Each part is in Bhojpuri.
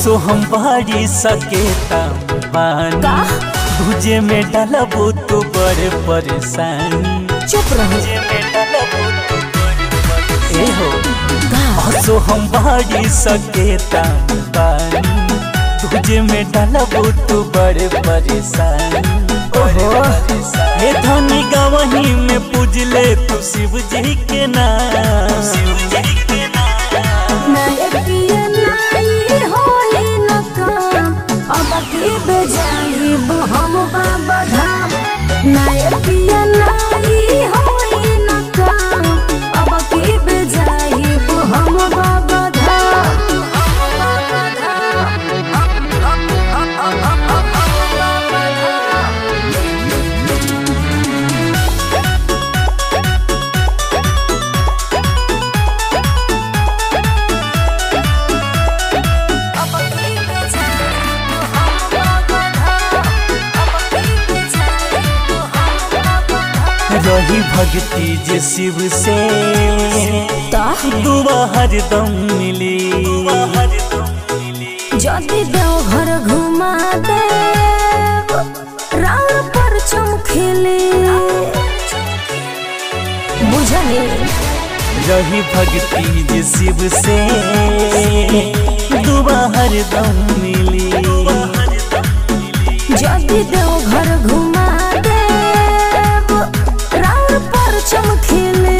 हसो हम बाड़ी सकेता पानी तुझे में डलबो तो बड़े परेशानी चुप रहो तुझे में डलबो तो बड़े परेशानी। ए हो हसो हम बाड़ी सकेता पानी तुझे में डलबो तो बड़े परेशानी ओहो। हे धनी गवही में पूजले तू शिव जी के नाम शिव जी के नाम नाय पिया नाई होई न काम अब के बजाई हम बाबा धाम नाय पिया नाई होई न काम अब के बजाई हम बाबा धाम बाबा रही भक्ति जे शिव से दुआ हरदम मिली जदि देवघर घुमा दे राम पर चमखेले बुझले रही भक्ति जे शिव से दुआ हरदम मिली जदि देवघर घुमा दे राम पर चमखेले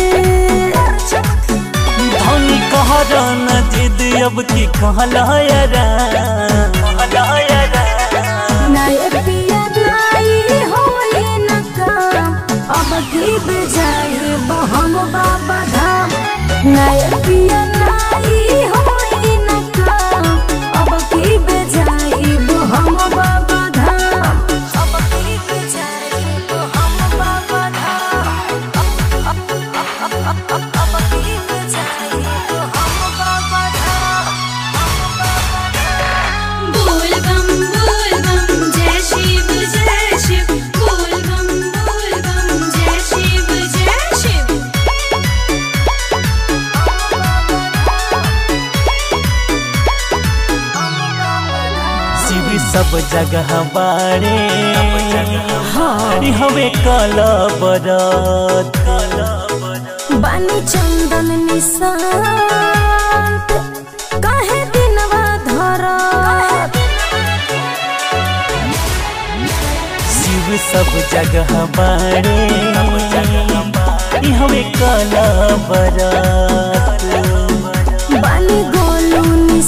धनी कहरा न जिद अब की कहलायरा नाय पिया नाई होई न काम अब की बजाए हम बाबा धाम नाय पिया नाई होई न काम अब की बजाए हम बाबा धाम अब की बजाए हम बाबा धाम अब की बजाए हम बाबा धाम बोल बम बोल बम जय शिव जय शिव बोल बम बोल बम जय शिव जय शिव शिव सब जगह बारे हमें काला बरत बानी चंदन निशांत काहे दिनवा धरा शिव सब जगह बारे हमें काला बरत बानी गोलू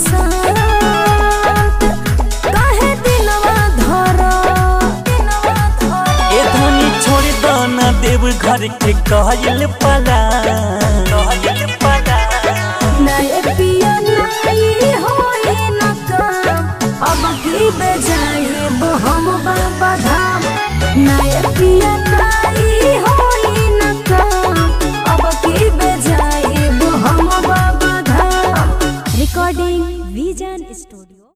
निशांत काहे दिनवा धरा ए धनी छोड़ दाना देव घर के कहल पला कहल पला नय पिया नाई होई न काम अब की बजाए हम बाबा धाम नय पिया नाई होई न काम अब की बजाए हम बाबा धाम रिकॉर्डिंग विजन स्टूडियो